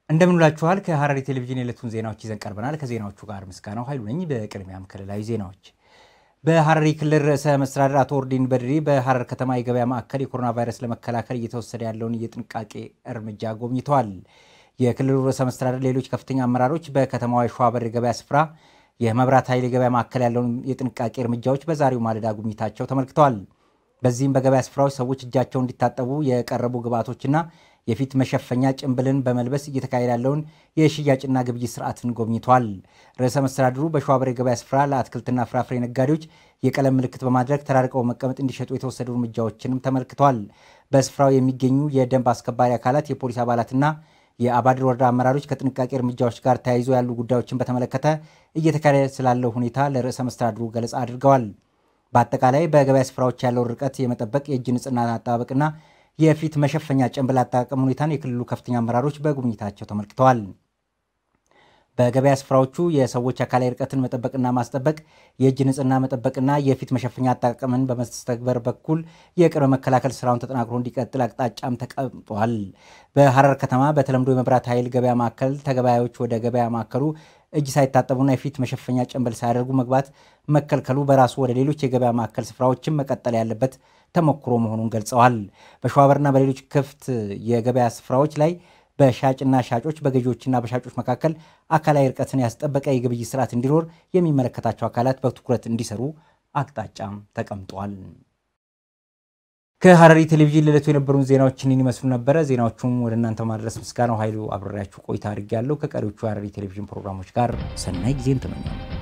እንደምንላችኋል ከሐረሪ ቴሌቪዥን የዕለቱን ዜናዎች ይዘን ቀርበናል። ከዜናዎቹ ጋር ምስጋናው ኃይሉ ነኝ። በቅድሚያም ክልላዊ ዜናዎች። በሐረሪ ክልል ርዕሰ መስተዳድር አቶ ኦርዲን በድሪ በሐረር ከተማ የገበያ ማዕከል የኮሮና ቫይረስ ለመከላከል እየተወሰደ ያለውን የጥንቃቄ እርምጃ ጎብኝተዋል። የክልሉ ርዕሰ መስተዳድር ሌሎች ከፍተኛ አመራሮች በከተማዋ የሸዋበር የገበያ ስፍራ የመብራት ኃይል የገበያ ማዕከል ያለውን የጥንቃቄ እርምጃዎች በዛሬው ማለዳ ጉብኝታቸው ተመልክተዋል። በዚህም በገበያ ስፍራዎች ሰዎች እጃቸውን እንዲታጠቡ የቀረቡ ግብዓቶችና የፊት መሸፈኛ ጭንብልን በመልበስ እየተካሄደ ያለውን የሽያጭና ግብይት ስርዓትን ጎብኝተዋል። ርዕሰ መስተዳድሩ በሸዋበር የገበያ ስፍራ ለአትክልትና ፍራፍሬ ነጋዴዎች የቀለም ምልክት በማድረግ ተራርቀው መቀመጥ እንዲሸጡ የተወሰዱ እርምጃዎችንም ተመልክተዋል። በስፍራው የሚገኙ የደንብ አስከባሪ አካላት፣ የፖሊስ አባላትና የአባድር ወረዳ አመራሮች ከጥንቃቄ እርምጃዎች ጋር ተያይዞ ያሉ ጉዳዮችን በተመለከተ እየተካሄደ ስላለው ሁኔታ ለርዕሰ መስተዳድሩ ገለጻ አድርገዋል። በአጠቃላይ በገበያ ስፍራዎች ያለውን ርቀት የመጠበቅ የእጅ ንጽህና አጠባበቅና የፊት መሸፈኛ ጭንብል አጠቃቀም ሁኔታን የክልሉ ከፍተኛ አመራሮች በጉብኝታቸው ተመልክተዋል። በገበያ ስፍራዎቹ የሰዎች አካላዊ ርቀትን መጠበቅና ማስጠበቅ፣ የእጅ ንጽህና መጠበቅና የፊት መሸፈኛ አጠቃቀምን በመስተግበር በኩል የቅድመ መከላከል ስራውን ተጠናክሮ እንዲቀጥል አቅጣጫም ተቀምጧል። በሐረር ከተማ በተለምዶ የመብራት ኃይል ገበያ ማዕከል ተገበያዮች ወደ ገበያ ማዕከሉ እጅ ሳይታጠቡና የፊት መሸፈኛ ጭንብል ሳያደርጉ መግባት መከልከሉ በራሱ ወደ ሌሎች የገበያ ማዕከል ስፍራዎችም መቀጠል ያለበት ተሞክሮ መሆኑን ገልጸዋል። በሸዋበርና በሌሎች ክፍት የገበያ ስፍራዎች ላይ በሻጭና ሻጮች በገዢዎችና በሻጮች መካከል አካላዊ ርቀትን ያስጠበቀ የግብይት ስርዓት እንዲኖር የሚመለከታቸው አካላት በትኩረት እንዲሰሩ አቅጣጫም ተቀምጧል። ከሐረሪ ቴሌቪዥን ለዕለቱ የነበሩን ዜናዎችን ይመስሉ ነበረ። ዜናዎቹም ወደ እናንተ ማድረስ ምስጋናው ኃይሉ አብሬያችሁ ቆይታ አድርጌያለሁ። ከቀሪዎቹ የሐረሪ ቴሌቪዥን ፕሮግራሞች ጋር ሰናይ ጊዜን ተመኛለሁ።